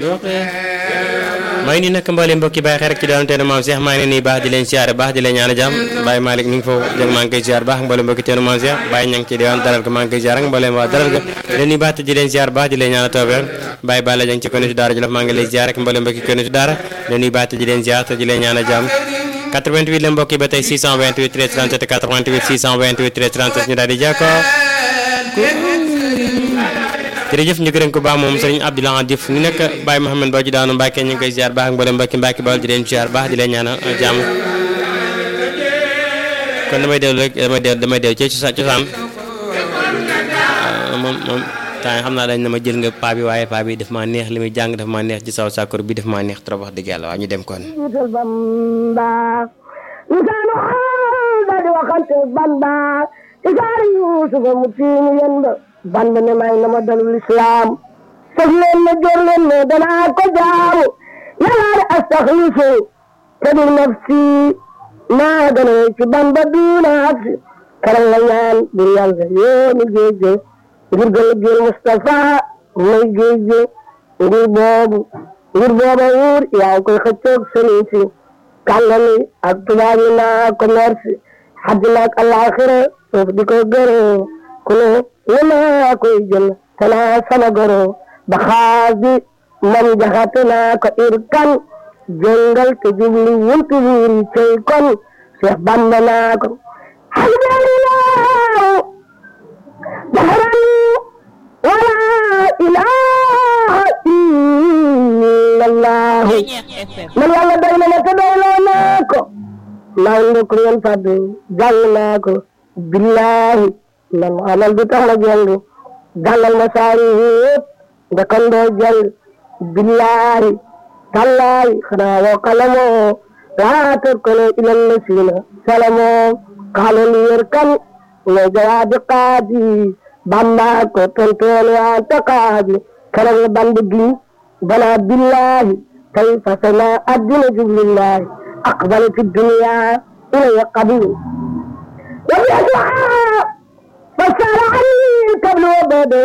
maa ngi nii nag mboolem mbokki bàyyi xel rek ci doon teenu maam Cheikh maa ngi leen nii baax di leen siyaare baax di leen ñaan jàmm Baye Malick mi ngi foofu jëg maa ngi koy siyaar baax mboolem mbokki teenu maam Cheikh Baye ña ngi ci diwaan dalal ko maa ngi koy siyaar ak mboolem waa dalal ga leen nii baax te di leen siyaar baax di leen ñaan tawfeex Baye Balla jang ci konu si daara Jolof maa ngi lay siyaar ak mboolem mbokki konu si daara leen nii baax te di leen siyaar te di leen ñaan jàmm 88 la mbokki ba tey 628 13 37 88 628 13 37 ñu daal di jàkkoo jërëjëf ñu gërëm ko baax moom sëriñ Abdoulaye Diouf ni nekk Baye Mouhamed Ba ji daanu Mbacke ñu ngi koy ziar baax ak mboolem mbokki Mbacke Bawol di leen ziar baax di leen ñaanal jàmm kon damay dellu rek damay dellu damay dellu ci cosaan moom moom temps yi xam naa dañ na ma jël nga paa bi waaye paa bi daf maa neex li muy jàng daf maa neex ci saw sàkkur bi daf maa neex trop wax dëgg yàlla waaw ñu dem kon band ne may na ma dalul islam sëf leen ma jor leen ma danaa ko jaamu yàlla de astaxlifu te di nafsi maa gën a ci bamba duuna absi karal la ñaan bur yàlla yooni géej ngir gën a jël Moustapha may géej ngir boobu ngir booba wuur yaa ngi koy xëccoog sëriñ si kàngami ak tubaab yi naa commerce xaddina ak alaxira foofu di ko gërëm ku ne ne maa koy jël te naa sama goro ba xaas bi man jaxate naa ko ir kan jëngal te jubli wuntu wiiri cey kon Cheikh Bamba naa ko hasbunallahu dahran wala ilaha illallah man yàlla doy na ma te doyloo naa ko naaw ndok ngeen fàddu jàng naa ko billahi man amal bi tax na jàng jàngal ma saari yëpp nga kan doo jàng billahi tallahi xanaa woo kalamoo laa tarkano ilal lasina salamoo kaalo li yer kan ne jawaabi qaadi bamba ko tontoon waa ta qaadi keroog la band gi bana billahi tay fasana addina jublillahi aqbal fi dunya ilaya qabil wa yasua فسأل عني قبل وبده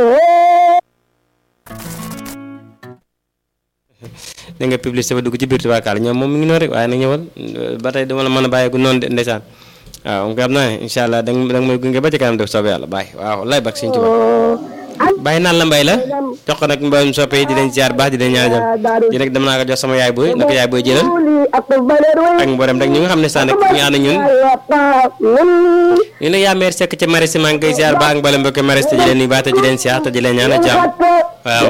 da nga publicité ba dugg ci biir tubaakaal ñoom moom mi ngi noonu rek waaye nag ñëwal ba tey dama la mën a bàyyeeku noonu de ndeysaan waaw nga xam naa ne incha allah da nga may gunge ba ci kanam def soobee yàlla bàyyi waaw lay bak siñ tuba bàyyi naan la mbay la jox ko nag mboolem soppe yi di leen ziar baax di leen ñaan jam di nag dem naa ko jox sama yaay booy naka yaay booy jëlal ak mboolem rek ñi nga xam ne sax nag ñu ànd ñun ñu ne yaa meer sekk ca maris maa ngi koy ziar baax ak mboolem mbokk maris te di leen nuyu baax te di leen ziar te di leen ñaan jàmm waaw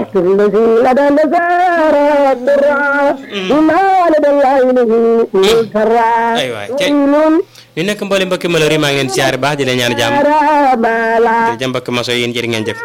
ay waay cey ñu nekk mboolem mbokki malheur yi maa ngi leen ziar baax di leen ñaan jàmm di jëm mbokki maso yéen jërë ngeen jëf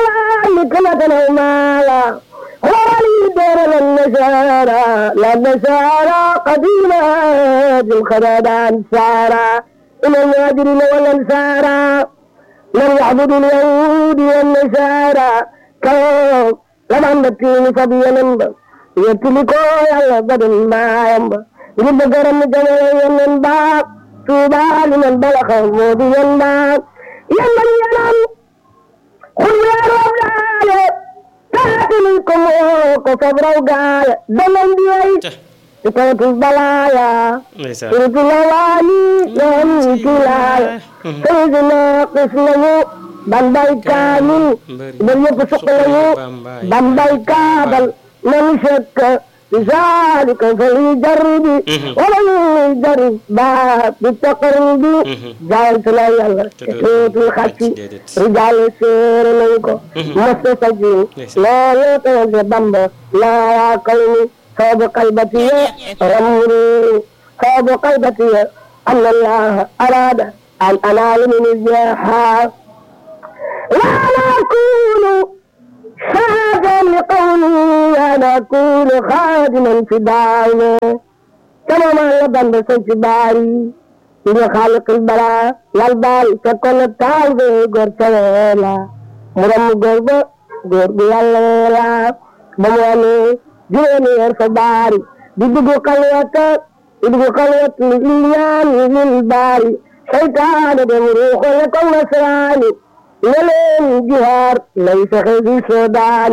وليدر النسارى لا نسارى قديما بالخداد أنسارا إلى المهاجرين والأنصارى لم يعبدوا اليهود والنسارى كيف لم نتين فبيا يتلكو يلا بدل ما ينبا يجب قرم جميع ينبا توبا لمن بلغ موضي ينبا ينبا ينام قل يا رب العالمين تاتلكم كفبروا قال دمن بيعي بتوت البلايا سرت الأواني يوم كلايا سيدنا قسمه بمباي كامل بل يفسق له بمباي كابل من شك ذلك فليجرب ومن يجرب باب بالتقرب جعلت لا يلا تفوت الخشي رجال السير منكو مستسجين لا يتوجه بمبا لا يا قومي صوب قلبتي رمري صوب قلبتي أن الله أراد أن أنال من الجاحة وأنا أكون شاهدا لقومي أنا أكون خادما في دعوة كما ما يبن في باري إلى خالق البراء والبال تكون التعوذ قرصولا مرم قرب قرب يلا بمواني juróomi weer fa baari di dugg xalwata di dugg xalwat liyaan lil baari seytaane dem ruuxale ko nasraani ne leen jihaar lay fexe fi soodaani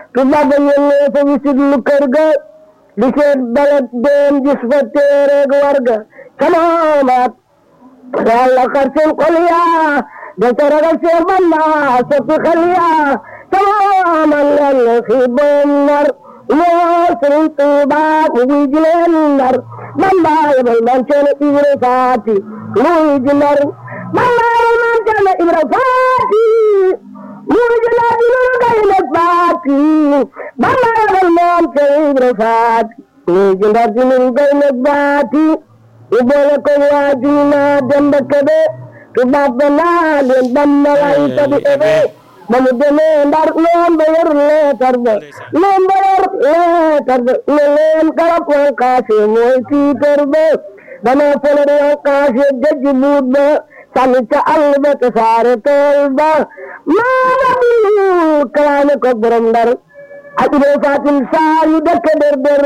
tubaab ba ñëwee fa wisit lu kër ga di seet balet dem gis fa téereeg warga camamaat yàlla xar seen xol yaa da ca ragal seen bamba soppi xel yaa camaaman yàlla xiiboon nar loo sëriñ Tuuba mu wuy ji leen ndar bamba yabal man ceene ibra faati mu wuy ji ndar bamba yabal man ceene ibra faati mu wuy ji ndar di nu gay nag faati bamba yabal man ceene ibra faati mu wuy ji ndar di nu gay nag faati ñu boole ko waaju naa demba kebe tubaab ba naa leen bamba lay tabi ebe ba mu demee ndar loom ba yor leetar ba loom ba yor leetar ba ne leen garab wan kaase mooy tiitar ba dana fole de wan kaase gëj buut ba sànni ca àll ba te saare tool ba maa bi kalaame ko borom ndar ak ibee fatim saa yu dëkk der der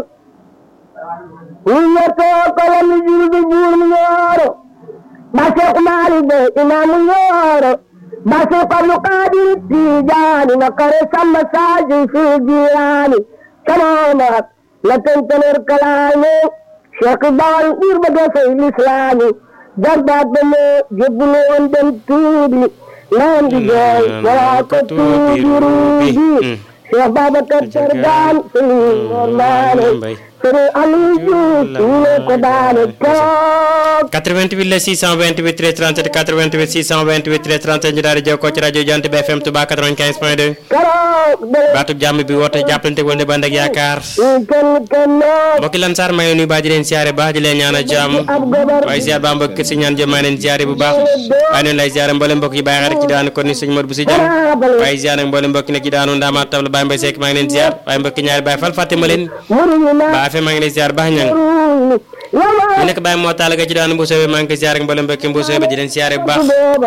ñu ñettoo ko la mi jur bi buur mu ñooro ba Seex Maalik ba imaamu ñooro ba Seex Abdu Qaadir Tijaani na kare samba saaji fi jiyaani kamamaat la tenteneer kalaame Seex Bawal buur ba defay lislaami jarbaat ba moo jébbulu woon dem tuubi naan di jooy walaa ko tuubi ruubi Seex Babacar Tergaan sëriñ Mor Maane sëriñ Aliou Diouf ñu ne ko daane toog 88 la 628 13 37 88 628 13 37 ñu daal di jokkoo ci rajo Jant bi FM Touba 95 point 2 keroog de baatub jàmm bi woote jàppalante woon de band ak yaakaar ñu kenn kennoo mbokki lan saar may nuyu baax di leen siyaare baax di leen ñaanal jàmm ab gobar waaye siyaar baa mbokk si ñaan jëm maa leen siyaare bu baax waaye noonu lay siyaare mboolem mbokk yi bàyyi rek ci daanu kon ni sëñ Modou bu si jëm waaye siyaare nag mboolem mbokk yi nekk ci daanu ndaamaat tabla Baye Mbaye Seck maa ngi leen siyaar waaye mbokki ñaari Baye Fall fàtte ma leen muruñu naa baa fe maa ngi leen siyaar baax ñang ruuñu yama ñu nekk Baye moo taal ga ci daanu Mbousso bi maa ngi koy siyaare ak mboolem mbokki Mbousso bi di leen siyaare bu baax booba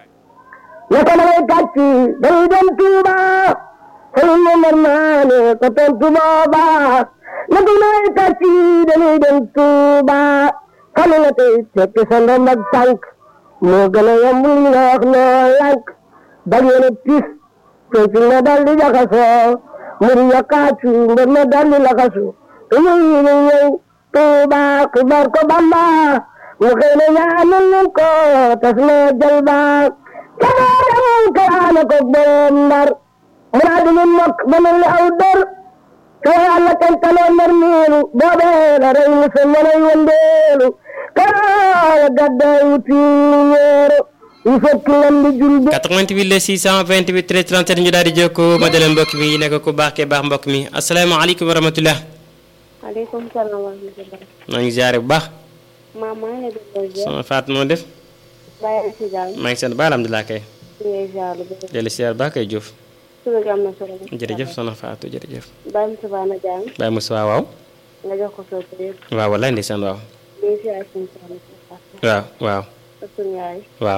naka ma lay kàcc dañuy dem Tuuba sëriñ Momar Maane ko tontu booba naka ma lay kàcc dañuy dem Tuuba xam nga tey tekki sa ndomb ak tànk moo gën a yomb li nga wax noo lànk bañ a tis te na dal di jaxasoo muri yokkaatu mbir na dal di laxasu ñuy ñëw Tuuba xibaar ko Bamba mu xëy na ñaanal leen ko tas na jël ba kabaadam kalaame ko borom ndar mu naa di leen mokk ba mel ni aw dër te yàlla kan taloo nar niilu boobee la rey mu sa mënay wëndeelu kaala gadday wuti ñeero yu fekk lam di jul bi 88 la 628 13 37 ñu daal di jokkoo ma dalee mbokk mi nekk ku baax kee baax mbokk mi asalaamaaleykum wa rahmatulah maaleykum salaam wa rahmatulah. maa ngi ziare bu baax maam maa ngi lay delloo ziar. sama faat moo def bàyyi si jàmm. maa ngi sant ba alhamdulilah kay ñu ngi ziar lu bëri. dellu ziar baax kay Diouf suba gi am na solo. jërëjëf soxna Fatou jërëjëf bàyyi mu subaa na jàng. Baye Moussa waaw nga jox ko soo ko yëpp. waaw wallaay ndeysaan waaw ñu ngi ziar suñu soxna si Fatou. waaw waaw ak suñu yaay. waaw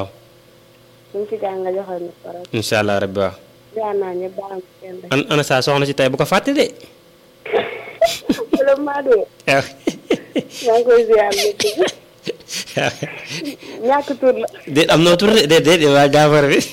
ñu ngi si jàng nga joxal ñu ko rek. incha allah rabbi waaw ziar naa ñëpp ba am kenn rek. an ana saa soxna si tey bu ko fàtte de wala maa dee. waaw maa ngi koy ziar lu bëri. ñàkk tur la. déet am na tur de déet déet waa gaafar bi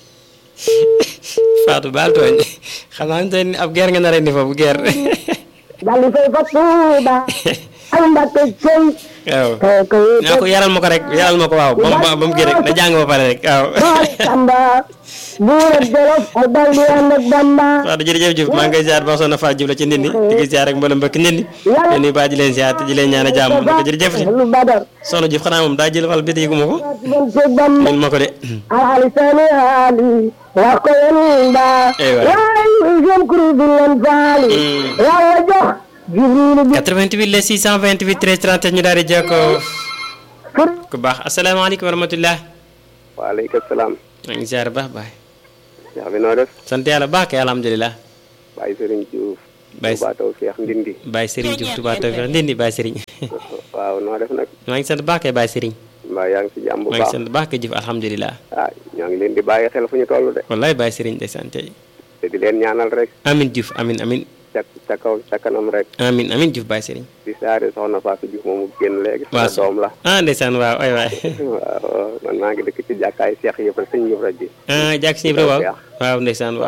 Fatou baal tooñ xam naa ne ni ab guerre nga nar a indi foofu guerre dal di fay fa Tuuba ak Mbàkke cey waaw te ko naa ko yaral ma ko rek yaral ma ko waaw ba mu ba mu kii rek na jàng ba pare rek waaw boole Samba buur ak Jolof mu dal di ànd ak Bamba Fatou jërëjëf Diouf maa ngi koy ziar ba soxna Fatou Diouf la ci ndindi di ko ziar ak mboolem mbokk ndindi leen nuyu baa ji leen ziar te ji leen ñaan a jàmm di ko jërëjëf lu badar soxna Diouf xanaa moom daa jël wal bi te yëgu ma ko bon ci Bamba min ma ko de ali sani ali wax ko yéen ba Eh waay. waay jëm kuru bi leen faali yàlla jox jibril bi 88 la 628 13 37 ñu daal di jokkoo fur ku baax asalaamaaleykum wa rahmatulah waaleykum salaam. maa ngi ziar baax baay yaa bi noo def. sant yàlla baax kay alhamdulilah Baye Serigne Diouf. Baye Touba Tawfekh Ndindi. Baye Serigne Diouf Touba Tawfekh ndindi Baye Serigne waaw noo def nag. maa ngi sant baax kay Baye Serigne mbaa yaa ngi si jàmm bu maa ngi baax. sant baax kay Diouf alhamdulilah ah ñoo ngi leen di bàyyi xel fu ñu toll de. wallaay Baye Serigne de sant tey te di leen ñaanal rek. amin Diouf amin amin ca ca kaw ca kanam rek. amin amin Diouf Baye Serigne di saare soxna Fatou Diouf moomu génn léegi. waaw sama doom la. ah ndeysaan waaw ay waay waaw man maa ngi dëkk ci jàkkaay Cheikh yëpp rek sëñ yëpp rek ji. ah jàkk si Ibra waaw waaw ndeysaan waaw waaw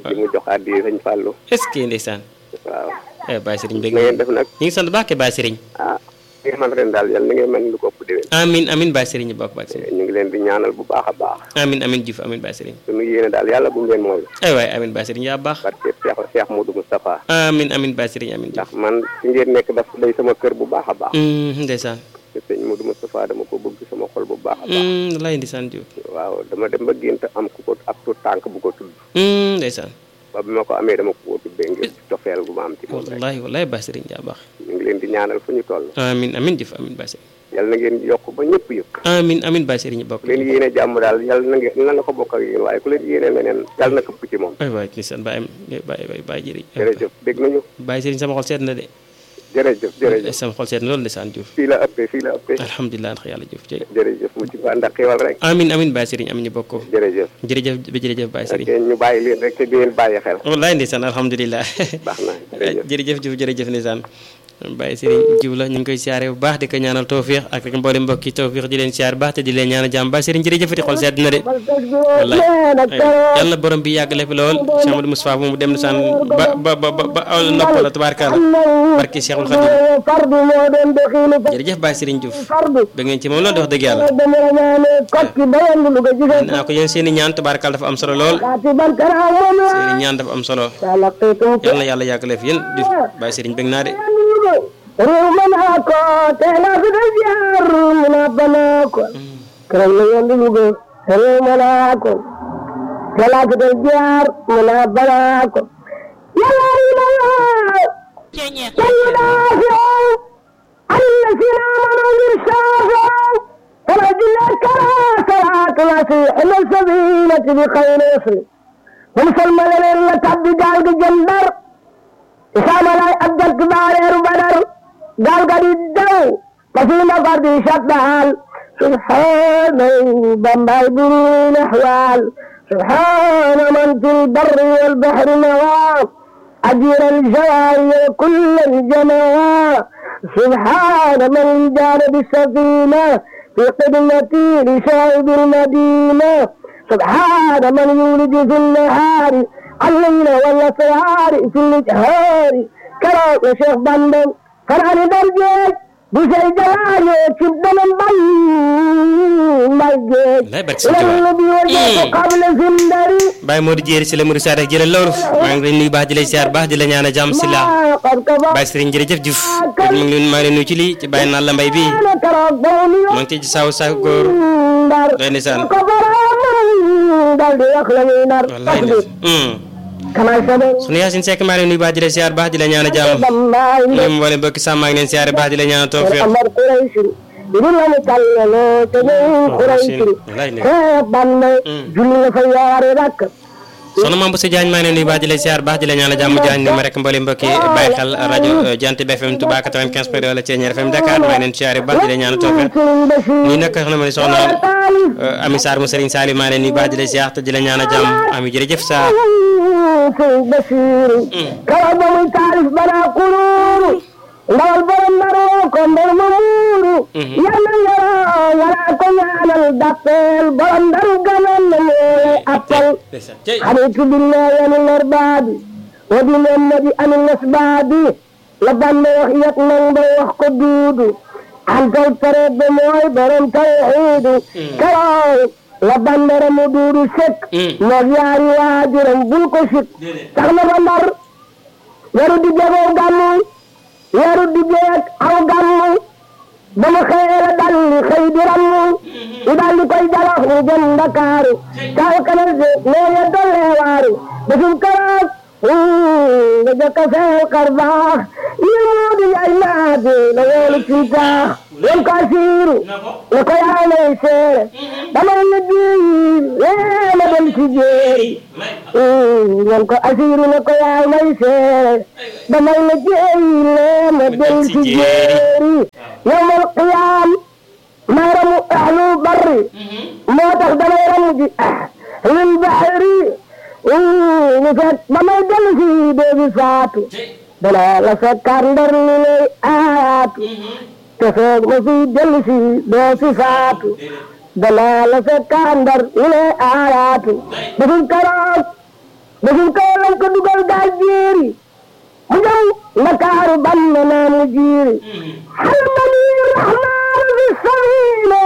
di mu jox addi sëñ Fallou est-ce que ndeysaan waaw eh Baye Serigne bëgg na ngeen def nag ñu ngi sant baax ke Baye Serigne ah li ngeen man ren daal yàlla na ngeen mel ni lu ko ëpp déwén amin amin Baye Serigne bokk Baye Serigne ñu ngi leen di ñaanal bu baax a baax amin amin Diouf amin Baye Serigne suñu yéene daal yàlla bu mu leen mooy ay waay amin Baye Serigne yaa baax barke Cheikh Cheikh Modou Moustapha amin amin Baye Serigne amin Diouf ndax man fi ngeen nekk daf day sama kër bu baax a baax Mm, ndeysaan te sëñ Modou Moustapha dama ko bëgg sama xol bu baax a baax Mm, wallaay ndeysaan Diouf waaw dama dem ba gént am ku ko ab tu tànk bu ko tudd Mm, ndeysaan ba bi ma ko amee dama ko tuddee ngir cofeel gu ma am ci moom rek wallaay wallaay Baye Serigne yaa baax ñu ngi leen di ñaanal fu ñu toll amin amin Diouf amin Baye Serigne yàlla na ngeen yokk ba ñëpp yëpp amin amin Baye Serigne bokk ku leen yéene jàmm daal yàlla na ngeen na la ko bokk ak yéen waaye ku leen yéene leneen yàlla na këpp ci moom ay waay ndeysaan Baye Baye Baye Baye jëri jërëjëf dégg nañu Baye Serigne sama xol seet na de jërëjëf jërëjëf sama xol seet na loolu ndeysaan Diouf fii la ëppee fii la ëppee alhamdulilah ndax yàlla Diouf jërëjëf jërëjëf mu ci ba ndax xiwal rek amin amin Baye Serigne amin ñu bokk ko jërëjëf jërëjëf ba jërëjëf Baye ok Serigne ñu bàyyi leen rek te di leen bàyyi xel wallaay ndeysaan alhamdulilah baax na jërëjëf jërëjëf Diouf jërëjëf ndeysaan Baye Serigne Diouf la ñu ngi koy siyaare bu baax di ko ñaanal tawfiix ak rek mboolem mbokki tawfiix di leen siyaare bu baax te di leen ñaanal jàmm Baye Serigne jërëjëfati xol sedd na de wallaay yàlla borom bi yàgg la fi lool Cheikh Amadou Moustapha mu dem na saan ba ba ba ba ba aw nopp la tubaarkalla barki Cheikhul Khadim fardu moo doon doxiinu fa jërëjëf Baye Serigne Diouf fardu ba ngeen ci moom loolu di wax dëgg yàlla dama la ñaane kokki ba yendu lu ko gisee naa ko yéen seen i ñaan tubaarkalla dafa am solo lool kaati ban kanaa moom la seen i ñaan dafa am solo talaqitum yàlla na yàlla yàgg la fi yéen Diouf Baye Serigne bëgg naa de réew ma naa ko teela fi da jaar mu naa ba naa ko keroog la yendu Louga réew ma naa ko teela fi da jaar mu naa ba naa ko yàlla rina sayyida fi الذين آمنوا بالشافع فرجنا كرا صلاة العصر إلى السبيلة بخير يسر ومسلم لنا تبدي قال جندر إسامة لا أبدل كبار بدر قال قد الدو ففينا فرد شطال سبحان بمباي بنين أحوال سبحان من في البر والبحر نواب أجر الجواري كل الجماعة سبحان من جار بالسفينة في قدمة لشاهد المدينة سبحان من يولد في النهار الليل والأسرار في الإجهار كرام يا شيخ بندن فرعني درجات بشي جلالي كبدا من بيجيت Lay barke Sëñ Tuubaa. النبي وجهت قبل زندري Baye Modou Dieri si la Modou Sarr jëlal loolu maa ngi leen nuyu baax di lay siyaar baax di la ñaan a jàmm si la ما قد كفى Baye Serigne jërëjëf Diouf kon mu ngi leen maa ngi leen nuyu ci lii ci Baye Nalla Mbaye bii أنا تربوني maa ngi ci saw saw góor ndar doy ndeysaan ko borom dal di wax la ñuy nar wallaay tasbih ndeysaan kama sabe sunu Yaasin Seck maa ngi leen nuyu baax di la siyaar baax di la ñaan a jàmm bambaay ñoom mboolem mbokki sàmm maa ngi leen siyaare baax di la ñaan a tawfiq amar quraish idul la tallalo te ne quraish wallaay ne ko bande julli la fa yaare rak soxna Mame Boussa Diagne maa ngi leen nuyu baax di la siyaar baax di la ñaan a jàmm Diagne ni ma rek mboolem mbokki bàyyi xel rajo Jant bi FM Touba 95 point 2 wala Thiéniere FM Dakar maa ngi leen siyaare baax di la ñaan a tawfiq Serigne Bachir nii nag xam na ma ne soxna Talib Ami Sarr mu Serigne Saliou maa ngi leen nuyu baax di la siyaar te di la ñaan a jàmm Ami jërëjëf Sarr Serigne Bachir kala ba muy taalif bana kururu ndawal borom naroo ko mbor ma muuru yàlla yara yara ko ñaanal dappeel borom ndaru ganan na ñeele appal حميت بالله من الأرباب وبمحمد عن الأسباب لبنا وخيت من بوخ قدود أنت الفرد موي برم توحيد كراي لبنا رمدود سك مغياري واجرم بلكو سك تغنى بندر يرد جبو غمو يرد جيك أو غمو dama xëyee la dal li xëy di rammu i daal di koy jalax mu jëm Ndakaaru kaw kanal se nee ya dollee waaru bisum karaas nga jëkk a feel xar baax yi moo di ay naati la woolu ci taax won ko asiiru ne ko yaa may seere dama la ji lee ma dem ci jéeri won ko asiiru ne ko yaa may seere dama la jéeri lee ma dem ci jéeri يوم القيام ما رموا أهل البر ما تخدم رمجي أهل البحر نفت بما يدل في بيبي فاتو بلا لسكر در لي آياتو تفوق ما في دل في بيبي فاتو بلا لسكر در لي آياتو بفل كراس deful ko lañ ko dugal gaal jéeri mu jëm ndakaaru ban na naa mu jiiri xalmani rahmaanu fi sabila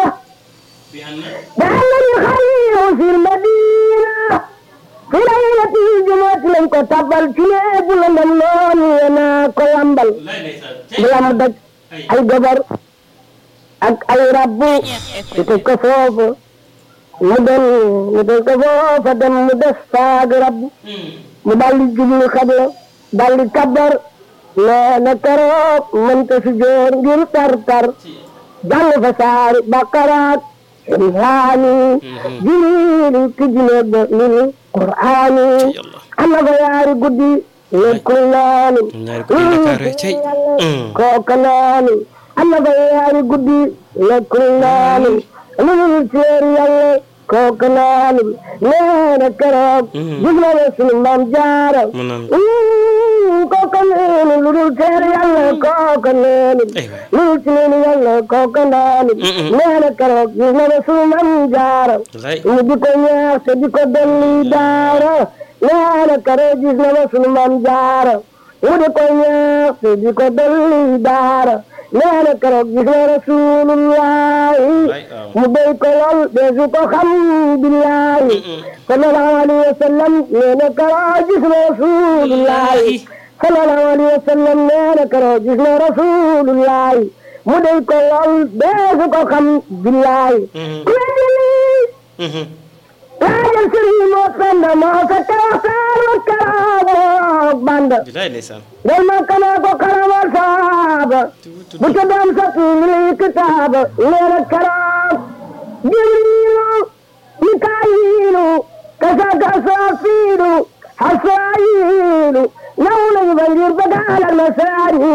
daalani xaliimu fi madina fi laylati jumaati lañ ko tabal ci neebu la ndam noonu yena ko lambal bu lamb daj ay gabar ak ay rabbu ñu tëj ko foofu mu dem ñu tëj ko foofa dem mu des faag rabbu mu daldi jublu xabla daldi kabar nee na keroog mënta si joor ngir tar tar jàng fa saari bakaraat imhaani jibriil tijjine ba lil qur'aani am na fa yaari guddi nekkul naani ñaari guddi Ndakaaru cey kooka naani am na fa yaari guddi nekkul naani lu dul teer yàlla kooka naani nee na keroog gis na ne sunu maam jaara mu naan kooka naani lu dul teer yàlla kooka naani aywa lu dul teer yàlla kooka naani nee na keroog gis na ne sunu maam jaara wallaay ñu di ko ñaax te di ko dolli daara nee na keroog gis na ne sunu maam jaara ñu di ko ñaax te di ko dolli daara nee na keroog gis na rasulullahi mu béy ko lool deesu ko xam billahi sallallahu alayhi wa sallam nee na keroog gis na rasulullahi sallallahu alayhi wa sallam nee na keroog gis na rasulullahi mu béy ko lool deesu ko xam billahi ku weddi lii laajal sëriñ moo sanda moo sa tawaxtaan wa karaamook banda bilaay ndeysaan del ma kanaa ko karamal saaba bu ca doom sat li kitaaba nee na karaam jibriilu mikaayilu kasaka saafiilu hasraayilu naw nañu ba ngir ba gaalal ma saani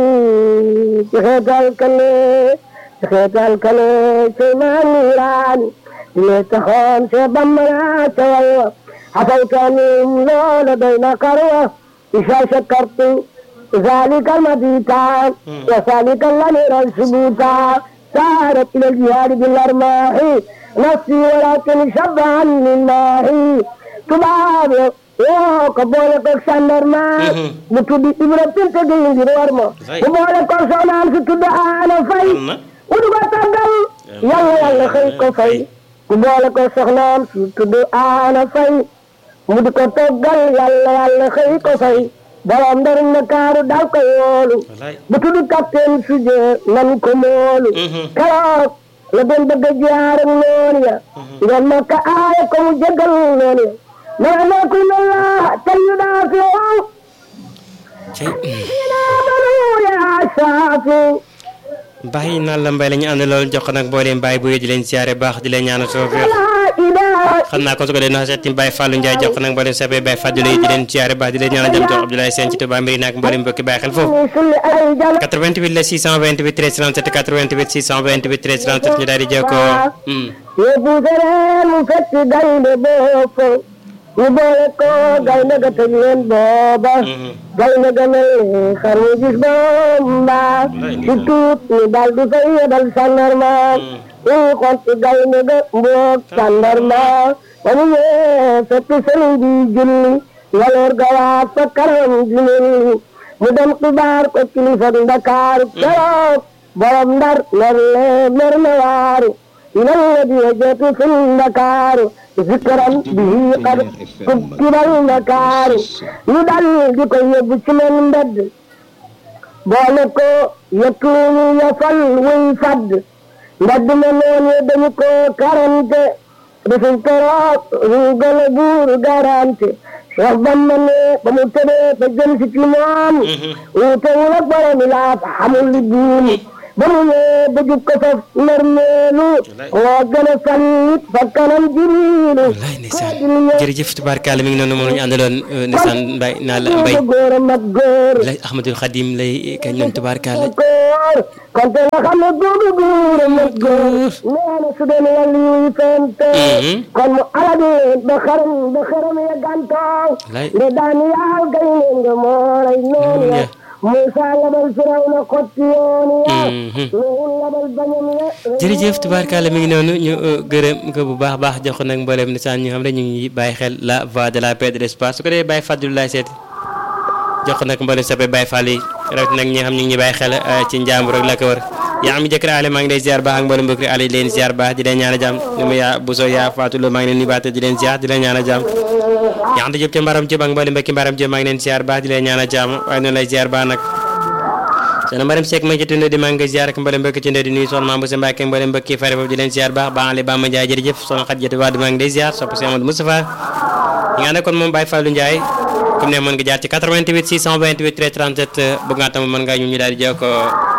ci xeetal kale ci xeetal kale cey maa niiraani le taxoon se bambara ca walwa xafawtanim loola doy na karwa isa shakartu ذلك المبيتا وذلك الأمير الثبوتا سارت إلى الجهاد بالأرماح نفسي ولكن شبعا لله تباب ko boole ko sandarma mu tudd Ibra Pinte Gueye ngir war ma mu boole ko soxnaam si tudd Aana Fay mu du ko tàggal yàlla yàlla xëy ko fay mu boole ko soxnaam si tudd Aana Fay mu di ko toggal yàlla yàlla xëy ko fay borom ndar Ndakaaru dal ko yoolu wallaay bu tudd capitaine suje nan ko moolu keroog la doon bëgg a jaar ak noonu ya ngeen ma ka aaya ko mu jégal noonu ya ma ne ku ne la te ñu daa fi wow cey ina banu ya saafi bàyyi naan la mbay la ñu ànd loolu jox ko nag boo leen bàyyi bu di leen siyaare baax di leen ñaanal soo feex la ilaha xam naa ko su ko dee na seeti Baye Fallou Ndiaye jox ko nag mboolem sabee Baye Fallou yi di leen siyaare baax di leen ñaanal jëm jox Abdoulaye Sène ci Touba mbiri naag mboolem mbokki bàyyi xel foofu ni sulli ay jala 88 la 628 13 37 88 628 13 37 ñu daal di jokkoo hmm. yóbbu sereen mu fekk gaynde boofu ñu boole ko gaynde ga tëj leen booba gaynde ga mel ni xar mu gis bomba di tuut ñu dal di fay yebal sandarma ñu xonti gaynde ga mboog sandarma ba mu ñëwee fekk sëriñ bi julli waloor ga waa fa karam julli mu dem xibaar ko kilifa Ndakaaru keroog borom ndar mer le mer na waaru إلى الذي وجدت في النكار ذكرا به قد كتب النكار يدل بكي يبسم البد بولكو يكون يفل ويفد mbedd ma noonu dañu ko karante deful keroog ruugal buur garante Cheikh Bamba ne ba mu tëddee ba jëm si ci moom wuutewul ak borom yi laa xamul li duuni ba mu ñëwee ba jub ko faf narmeelu moo gën a fan nit fa kanam jiriilu wallaay ndeysaan jërëjëf tubaarkàlla mi ngi noonu moom la ñu àndaloon ndeysaan mbay naa la mbay góor a mag góor lay Ahmadul Xadim lay kañ noonu tubaarkàlla góor kon te nga xam ne googu góor a mag góor nee na su doon wàllu yuy fente kon mu alagi ba xaram ba xaram ya gantoo lay nde daan yaal gay ne nga moo lay noonu ya Moussa labal Firawna xotti yoonu ya Mhm. Nuhu labal bañam ya jërëjëf tubaarkàlla mi ngi noonu ñu uh, gërëm ko bu baax baax jox ko nag mboolem nisaan ñu xam ne ñu ngi bàyyi xel la voix de la paix de l'espace su ko dee bàyyi fàddu laay seeti jox ko nag mboolem sappe bàyyi fàll yi rawat nag ñi nga xam ñu ngi bàyyi xel uh, ci njàmbur ak la ko wër yaa am jëkkër ale maa ngi lay ziar baax ak mboolem mbokk ale di leen ziar baax di leen ñaan a jàmm ni mu yaa bu soo yaa Fatou Lo maa ngi leen nuyu baax te di leen ziar di leen ñaan a jàmm yaa anta jëp ca mbaram jëp ak mboolem mbokki mbaram jëp maa ngi leen ziar baax di leen ñaan a jàmm waaye noonu lay ziar baax nag soxna Mariam Seck ma ci tunde di maa ngi koy ziar ak mboolem mbokki tunde di nuyu soxna Mame Boussa Mbacke mboolem mbokki fare foofu di leen ziar baax baax Ali Bamba Ndiaye jërëjëf soxna Khadijatu Wade maa ngi lay ziar sopp si Amadou Moustapha ñi nga ne kon moom Baye Fallou Ndiaye comme ne mën nga jaar ci 88 628 13 37 bëgg nga tam mën nga ñu ñu daal di jokkoo